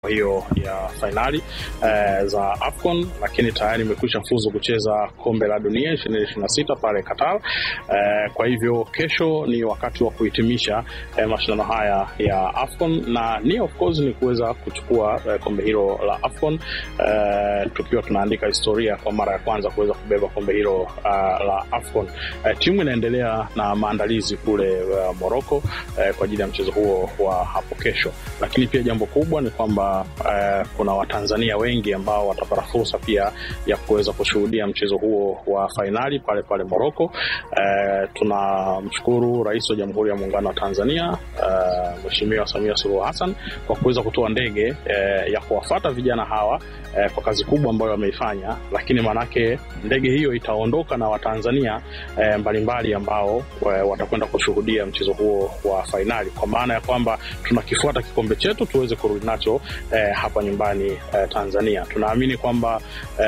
hiyo ya fainali eh, za AFCON, lakini tayari imekwisha fuzu kucheza kombe la dunia ishirini ishirini na sita pale Qatar. Eh, kwa hivyo kesho ni wakati wa kuhitimisha eh, mashindano haya ya AFCON na ni of course ni kuweza kuchukua eh, kombe hilo la AFCON eh, tukiwa tunaandika historia kwa mara ya kwanza kuweza kubeba kombe hilo uh, la AFCON. Eh, timu inaendelea na maandalizi kule uh, Morocco eh, kwa ajili ya mchezo huo wa hapo kesho, lakini pia jambo kubwa ni kwamba Uh, kuna Watanzania wengi ambao watapata fursa pia ya kuweza kushuhudia mchezo huo wa fainali pale pale Morocco. Uh, tunamshukuru Rais wa Jamhuri ya Muungano wa Tanzania uh, Mheshimiwa Samia Suluhu Hassan kwa kuweza kutoa ndege uh, ya kuwafata vijana hawa uh, kwa kazi kubwa ambayo wameifanya, lakini maanake ndege hiyo itaondoka na Watanzania uh, mbalimbali ambao uh, watakwenda kushuhudia mchezo huo wa fainali, kwa maana ya kwamba tunakifuata kikombe chetu tuweze kurudi nacho Eh, hapa nyumbani eh, Tanzania. Tunaamini kwamba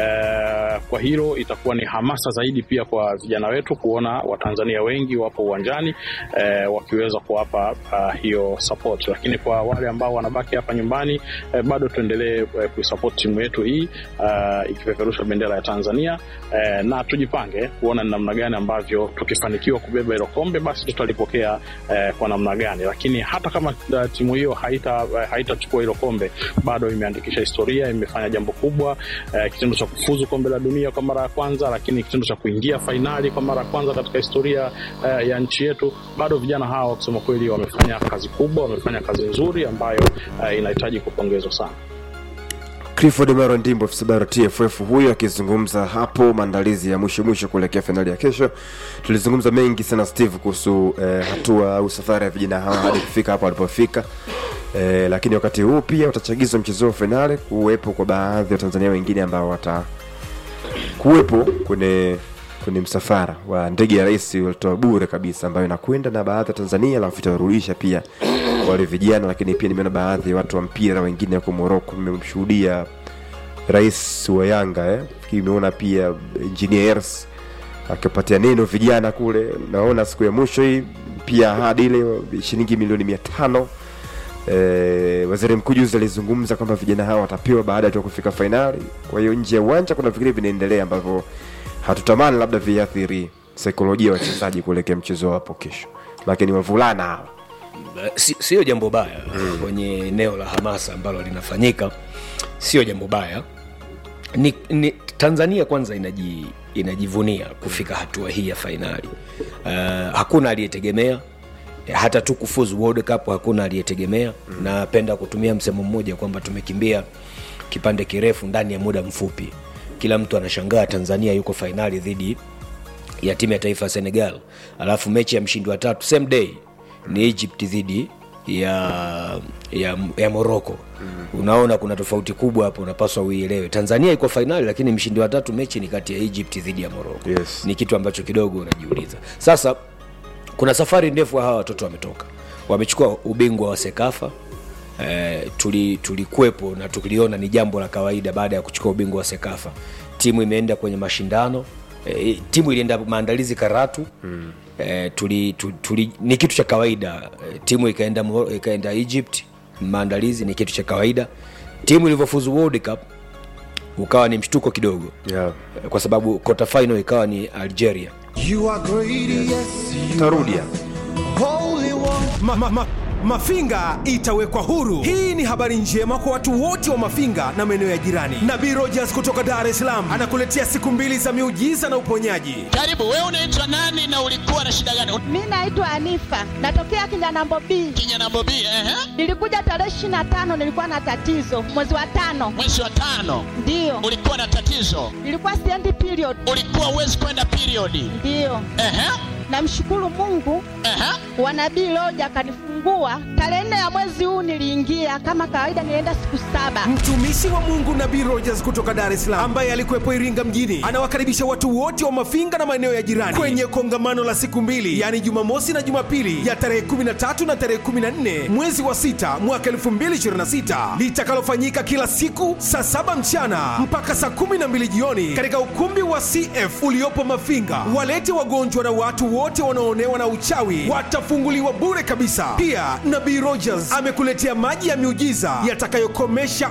eh, kwa hilo itakuwa ni hamasa zaidi pia kwa vijana wetu kuona Watanzania wengi wapo uwanjani eh, wakiweza kuwapa uh, hiyo support, lakini kwa wale ambao wanabaki hapa nyumbani eh, bado tuendelee eh, kuisupport timu yetu hii uh, ikipeperusha bendera ya Tanzania eh, na tujipange kuona ni namna gani ambavyo tukifanikiwa kubeba hilo kombe basi tutalipokea eh, kwa namna gani, lakini hata kama uh, timu hiyo haita uh, haitachukua hilo kombe bado imeandikisha historia, imefanya jambo kubwa eh, kitendo cha kufuzu kombe la dunia kwa mara ya kwanza, lakini kitendo cha kuingia fainali kwa mara ya kwanza katika historia eh, ya nchi yetu. Bado vijana hawa kusema kweli wamefanya kazi kubwa, wamefanya kazi nzuri ambayo eh, inahitaji kupongezwa sana. Clifford Maro Ndimbo afisa bara TFF huyo akizungumza hapo maandalizi ya mwisho mwisho kuelekea fainali ya kesho. Tulizungumza mengi sana Steve kuhusu eh, hatua au safari ya vijana hawa hadi kufika hapo walipofika. Eh, lakini wakati huu pia utachagizwa mchezo wa fainali kuwepo kwa baadhi ya Tanzania wengine ambao wata kuwepo kwenye kwenye msafara wa ndege ya rais walitoa bure kabisa ambayo inakwenda na baadhi ya Tanzania alafu itawarudisha pia wale vijana, lakini pia nimeona baadhi ya watu wa mpira wengine huko Morocco. Nimemshuhudia rais wa Yanga eh, nimeona pia engineers akipatia neno vijana kule. Naona siku ya mwisho hii pia ahadi ile shilingi milioni mia tano Eh, waziri mkuu juzi alizungumza kwamba vijana hawa watapewa baada ya kufika fainali. Kwa hiyo nje ya uwanja kuna vingine vinaendelea ambavyo hatutamani labda viathiri saikolojia ya wachezaji kuelekea mchezo hapo kesho, lakini wavulana hawa sio si jambo baya mm. kwenye eneo la hamasa ambalo linafanyika sio jambo baya ni, ni tanzania kwanza inaji, inajivunia kufika hatua hii ya fainali uh, hakuna aliyetegemea hata tu kufuzu World Cup hakuna aliyetegemea mm. napenda kutumia msemo mmoja kwamba tumekimbia kipande kirefu ndani ya muda mfupi kila mtu anashangaa tanzania yuko fainali dhidi ya timu ya taifa ya senegal alafu mechi ya mshindi wa tatu same day ni egypt dhidi ya ya, ya morocco mm. unaona kuna tofauti kubwa hapo unapaswa uielewe tanzania iko fainali lakini mshindi wa tatu mechi ni kati ya egypt dhidi ya morocco Yes. ni kitu ambacho kidogo unajiuliza sasa kuna safari ndefu hawa watoto wametoka wamechukua ubingwa wa sekafa eh, tulikuwepo tuli na tuliona ni jambo la kawaida baada ya kuchukua ubingwa wa sekafa timu imeenda kwenye mashindano eh, timu ilienda maandalizi karatu mm. eh, tuli, tuli, tuli, ni kitu cha kawaida eh, timu ikaenda, Mo- ikaenda egypt maandalizi ni kitu cha kawaida timu ilivyofuzu world cup ukawa ni mshtuko kidogo yeah. eh, kwa sababu quarter final ikawa ni algeria You are great, yes, you tarudia holy one. ma, ma, ma, Mafinga itawekwa huru. Hii ni habari njema kwa watu wote wa Mafinga na maeneo ya jirani. Nabii Rogers kutoka Dar es Salaam anakuletea siku mbili za miujiza na uponyaji. Karibu, wewe unaitwa nani na ulikuwa na shida gani? Mi naitwa Anifa, natokea Kinyanambo B. Kinyana Bobi, ehe, Nilikuja tarehe ishirini na tano, nilikuwa na tatizo mwezi wa tano, mwezi wa tano ndiyo ulikuwa na tatizo, nilikuwa siendi period, ulikuwa uwezi kwenda periodi. ndiyo. Ehe, Namshukuru Mungu ehe, wa nabii Loja akanifungua tarehe nne ya mwezi huu. Niliingia kama kawaida, nilienda siku saba. Mtumishi wa Mungu Nabii Rogers kutoka Dar es Salaam ambaye alikuwepo Iringa mjini anawakaribisha watu wote wa Mafinga na maeneo ya jirani kwenye kongamano la siku mbili, yaani Jumamosi na Jumapili ya tarehe 13 na tarehe 14 mwezi wa sita mwaka 2026 litakalofanyika kila siku saa saba mchana mpaka saa 12 jioni katika ukumbi wa CF uliopo Mafinga. Walete wagonjwa na watu wote wote wanaoonewa na uchawi watafunguliwa bure kabisa. Pia Nabii Rogers amekuletea maji ya miujiza yatakayokomesha